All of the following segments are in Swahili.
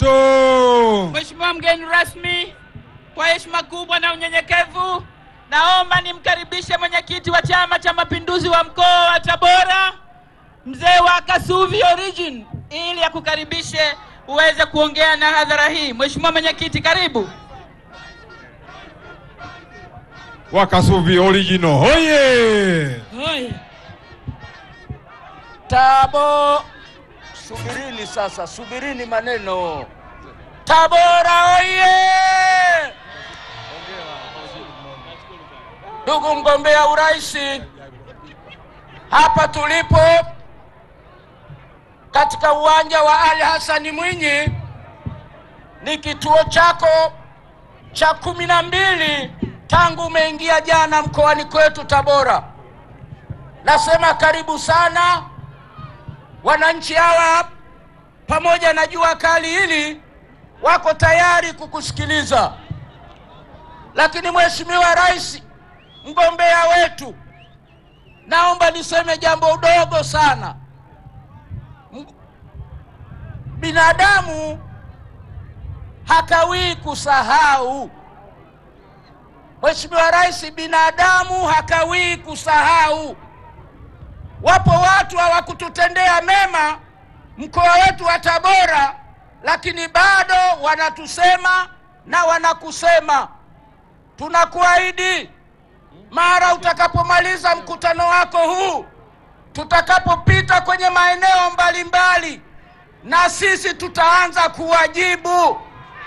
moto. Mheshimiwa mgeni rasmi, kwa heshima kubwa na unyenyekevu, naomba nimkaribishe mwenyekiti wa Chama cha Mapinduzi wa mkoa wa Tabora, mzee wa Kasuvi Origin, ili akukaribishe uweze kuongea na hadhara hii. Mheshimiwa mwenyekiti, karibu. Wakasuvi original hoye! Tabo, subirini sasa, subirini maneno. Tabora oye! Ndugu mgombea urais, hapa tulipo katika uwanja wa Ali Hassan Mwinyi ni kituo chako cha kumi na mbili tangu umeingia jana mkoani kwetu Tabora. Nasema karibu sana wananchi hawa, pamoja na jua kali hili, wako tayari kukusikiliza. Lakini Mheshimiwa Rais, mgombea wetu, naomba niseme jambo dogo sana. M- Binadamu hakawii kusahau. Mheshimiwa Rais, binadamu hakawii kusahau. Wapo watu hawakututendea mema mkoa wetu wa Tabora, lakini bado wanatusema na wanakusema. Tunakuahidi mara utakapomaliza mkutano wako huu, tutakapopita kwenye maeneo mbalimbali, na sisi tutaanza kuwajibu.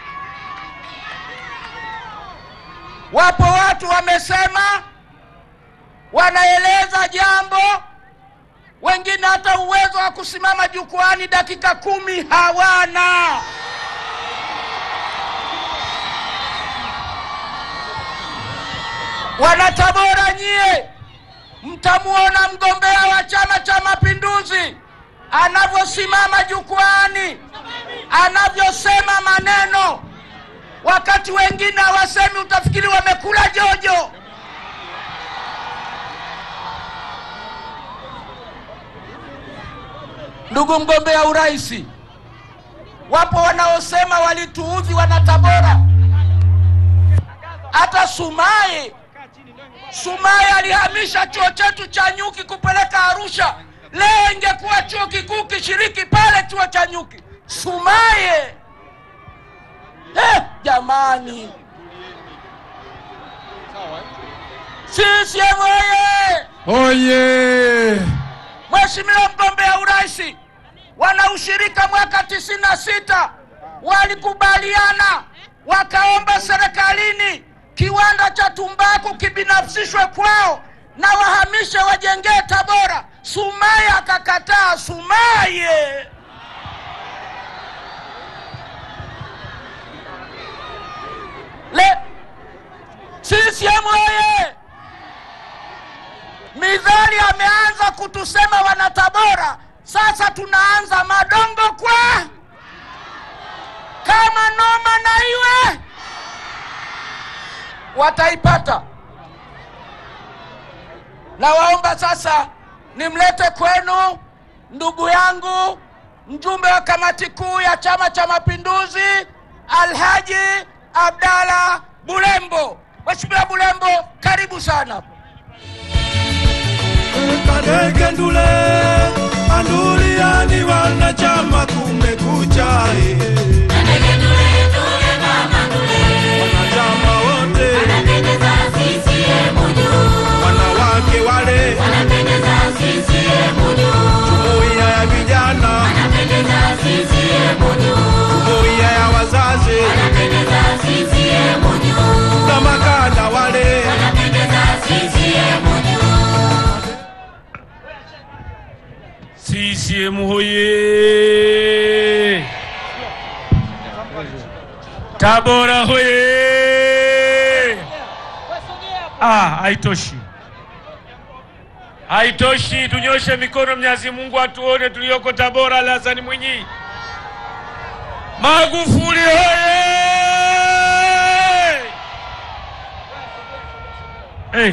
Wapo watu wamesema, wanaeleza jambo wengine hata uwezo wa kusimama jukwani dakika kumi hawana. Wanatabora nyie, mtamuona mgombea wa Chama cha Mapinduzi anavyosimama jukwani, anavyosema maneno, wakati wengine hawasemi, utafikiri wamekula jojo. Ndugu mgombea urais, wapo wanaosema walituudhi wanatabora. Hata Sumaye, Sumaye alihamisha chuo chetu cha nyuki kupeleka Arusha. Leo ingekuwa chuo kikuu kishiriki pale chuo cha nyuki. Sumaye eh, jamani, CCM oye! Oye! Mheshimiwa mgombea urais, wanaushirika mwaka tisini na sita walikubaliana wakaomba serikalini kiwanda cha tumbaku kibinafsishwe kwao na wahamishe wajengee Tabora. Sumaye akakataa. Sumaye le CCM oye! Midhali ameanza kutusema wanatabora, sasa tunaanza madongo kwa kama noma na iwe wataipata. Nawaomba sasa nimlete kwenu ndugu yangu mjumbe wa kamati kuu ya Chama cha Mapinduzi Alhaji Abdalla Bulembo. Mheshimiwa Bulembo, karibu sana. Kadege ndule anduliani wanachama kumekucha eh. wanachama wote wanawake wale jumuiya ya vijana jumuiya ya wazazi na makada wale CCM hoye! Tabora hoye! Ah, haitoshi, haitoshi. Tunyoshe mikono, Mwenyezi Mungu atuone tulioko Tabora. Ali Hassan Mwinyi, Magufuli hoye! Hey.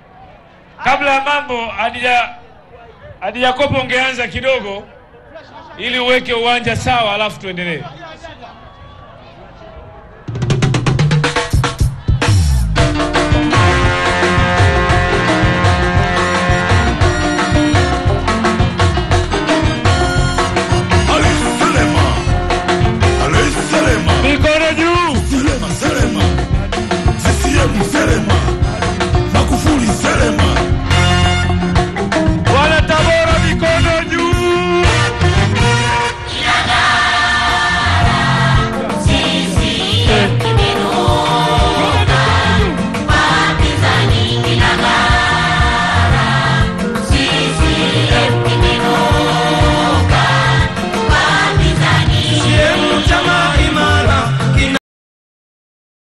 Kabla ya mambo hadija Hadija Kopo, ungeanza kidogo ili uweke uwanja sawa, alafu tuendelee.